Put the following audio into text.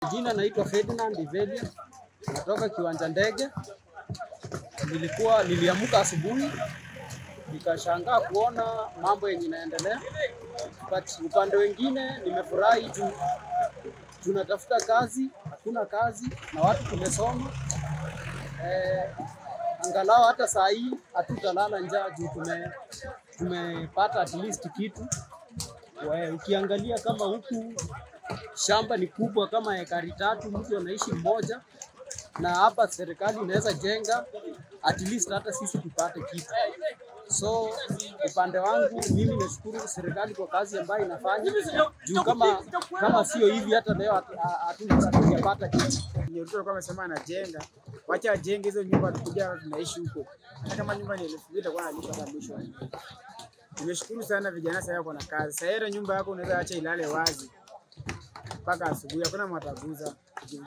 Jina naitwa Ferdinand Iveli, natoka kiwanja ndege. Nilikuwa niliamka asubuhi nikashangaa kuona mambo yenye inaendelea, but upande wengine nimefurahi juu tunatafuta kazi, hakuna kazi na watu tumesoma. Eh, angalau hata saa hii hatutalala njaa juu tume tumepata at least kitu. We, ukiangalia kama huku shamba ni kubwa kama ekari tatu, mtu anaishi mmoja, na hapa serikali inaweza jenga at least hata sisi tupate kitu. So upande wangu mimi nashukuru serikali kwa kazi ambayo inafanya juu kama kama sio hivi hata leo hatu- hatu- hatungepata kitu. Yenye Ruto alikuwa amesema anajenga, wacha ajenge hizo nyumba tukuja tunaishi huko. Hata kama nyumba ni elfu mbili itakuwa nalipa hata mwisho. Nimeshukuru sana vijana sasa wako na kazi. Sasa ile nyumba yako unaweza acha ilale wazi mpaka asubuhi, hakuna mataguza.